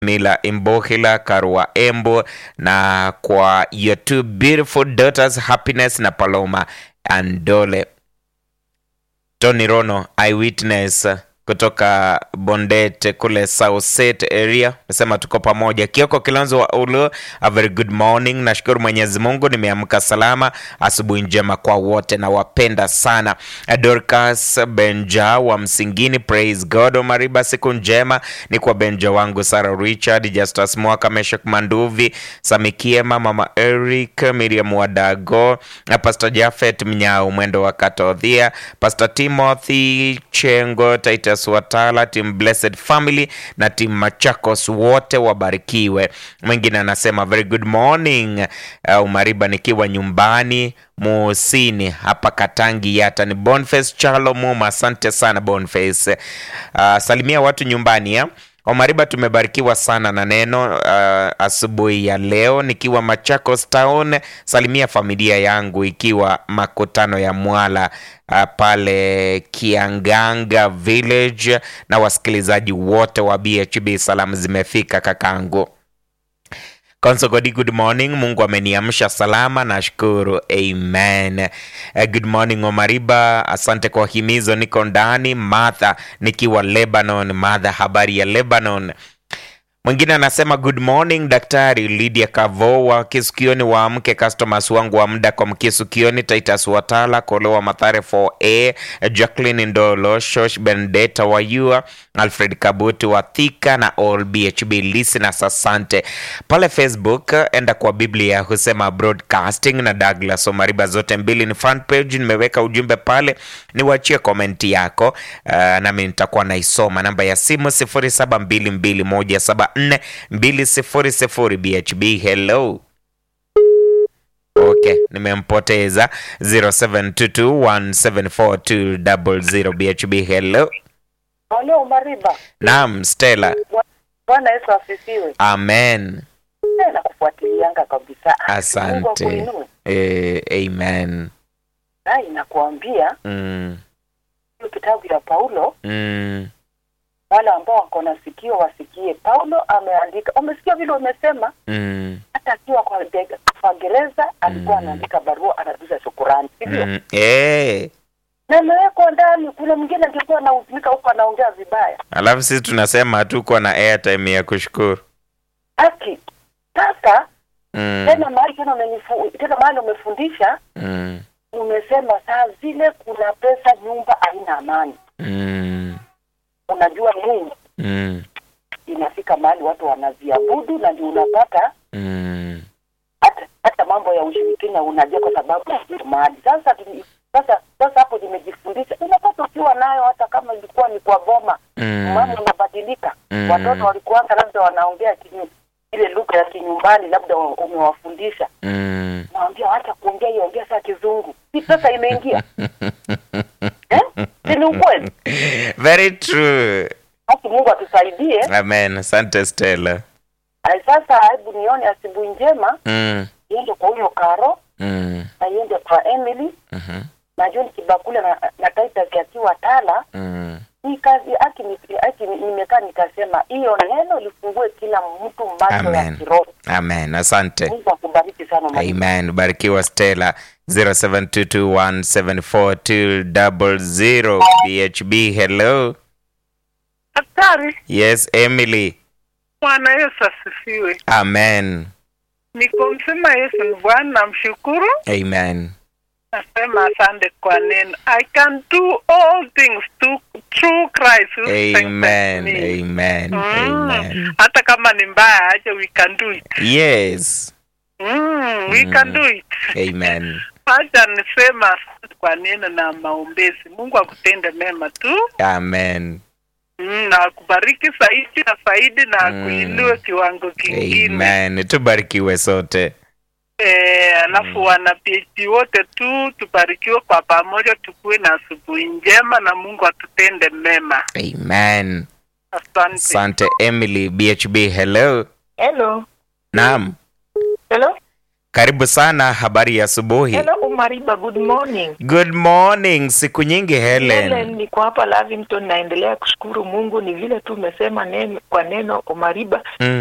Mila Imbohila, Karua Embo na kwa your two beautiful daughters Happiness na Paloma Andole. Tony Rono eyewitness kutoka Bondet kule Southset area nasema tuko pamoja. Kioko Kilonzo wa Ulu, a very good morning. Nashukuru Mwenyezi Mungu nimeamka salama. Asubuhi njema kwa wote na wapenda sana. Dorcas Benja wa Msingini, praise God. Omariba, siku njema ni kwa Benja wangu Sarah Richard, Justus Mwaka, Meshak Manduvi, Samikiema, Mama Eric, Miriam Wadago na Pastor Jafet Mnyao, mwendo wa Katodhia, Pastor Timothy Chengo, Titus Watala, Team Blessed Family na Team Machakos wote wabarikiwe. Mwingine anasema very good morning. Uh, Umariba nikiwa nyumbani Musini hapa Katangi Yata ni Boniface Chalo Muma, asante sana Boniface. Uh, salimia watu nyumbani ya Omariba, tumebarikiwa sana na neno uh, asubuhi ya leo nikiwa Machakos Town. Salimia familia yangu ikiwa makutano ya Mwala uh, pale Kianganga Village na wasikilizaji wote wa BHB, salamu zimefika kakangu. Konsogodi, good morning. Mungu ameniamsha salama, nashukuru. Amen. Uh, good morning Omariba, asante kwa himizo. Niko ndani. Martha nikiwa Lebanon. Martha, habari ya Lebanon? Mwingine anasema good morning Daktari Lydia Kavo wa Kisukioni, waamke customers wangu wa muda kwa Mkisukioni, Titus Watala Kolewa Mathare 4A, Jacqueline Ndolo, Shosh Bendeta Wayua, Alfred Kabuti wa Thika na all BHB listeners, asante. Pale Facebook enda kwa Biblia husema broadcasting na Douglas Omariba, zote mbili ni front page, nimeweka ujumbe pale, niwachie komenti yako uh, nami nitakuwa naisoma. Namba ya simu 072217 4200 BHB. Hello. Okay, nimempoteza 0722174200 BHB. Hello. Halo Mariba. Naam, Stella. Bwana Yesu asifiwe. Amen. Eh, Nakufuatilianga kabisa. Mungu Asante. akuinue. Eh, amen. Na inakuambia Mm, hiyo kitabu ya Paulo, mm, wale ambao wako na sikio wasikie. Paulo ameandika, umesikia vile umesema, mm, hata akiwa kwa de- kwa gereza alikuwa Mm. anaandika barua, anajuza shukurani, sivyo? mm. Eh. Na imewekwa ndani. Kuna mwingine angekuwa anahuzunika huko anaongea vibaya. Alafu sisi tunasema hatuko na airtime ya kushukuru. Haki sasa Mm, tena mahali tena umenifu, tena mahali umefundisha mm, umesema saa zile kuna pesa, nyumba haina amani. mm, Unajua Mungu mm, inafika mahali watu wanaziabudu, na ndio unapata mm. hata hata mambo ya ushirikina unajua, kwa sababu ya mahali sasa. tuli- Sasa sasa hapo nimejifundisha, unapata ukiwa nayo, hata kama ilikuwa ni kwa boma, Mm. mambo yanabadilika. Mm. Watoto walikuanga labda wanaongea kinyu, ile lugha ya kinyumbani, labda wa- umewafundisha, Mm. nawambia wacha kuongea hiyo, ongea saa kizungu, si pesa imeingia eh? Si ni ukweli? Very true. Basi Mungu atusaidie. Amen. Asante Stella. Ay, Sasa hebu nione asubuhi njema Mm. iende kwa huyo Karo Mm. na iende kwa Emily Mhm. na John Kibakule na, na Titus akiwa Tala. Mm. Hii kazi aki ni- aki ni- nimekaa nikasema hiyo neno lifungue kila mtu macho ya Amen. kiroho. Amen. Asante. Mungu akubariki sana mwalimu. Amen. Barikiwa Stella. 0722174200 BHB. Hello. Daktari, Yes, Emily. Bwana Yesu asifiwe. Amen. Niko msema Yesu ni Bwana, namshukuru. Amen. Nasema asante kwa neno. I can do all things to, through Christ who strengthens Amen. me. Amen. Mm. Amen. Hata kama ni mbaya aje, we can do it. Yes. Mm, we can do it. Amen. Acha nisema asante kwa neno na maombezi. Mungu akutende mema tu. Amen. Mm, na akubariki zaidi na zaidi na Mm. akuinue kiwango kingine. Amen. Tubarikiwe sote. Eh, alafu wana PhD wote tu tubarikiwe kwa pamoja, tukuwe na asubuhi njema na Mungu atutende mema. Amen. Asante. Asante Emily. BHB. Hello. Hello. Naam. Hello. Karibu sana, habari ya asubuhi. Hello Umariba, good morning. Good morning, siku nyingi Helen. Helen, niko hapa Lavington, naendelea kushukuru Mungu. Ni vile tu umesema neno kwa neno Umariba, Mm.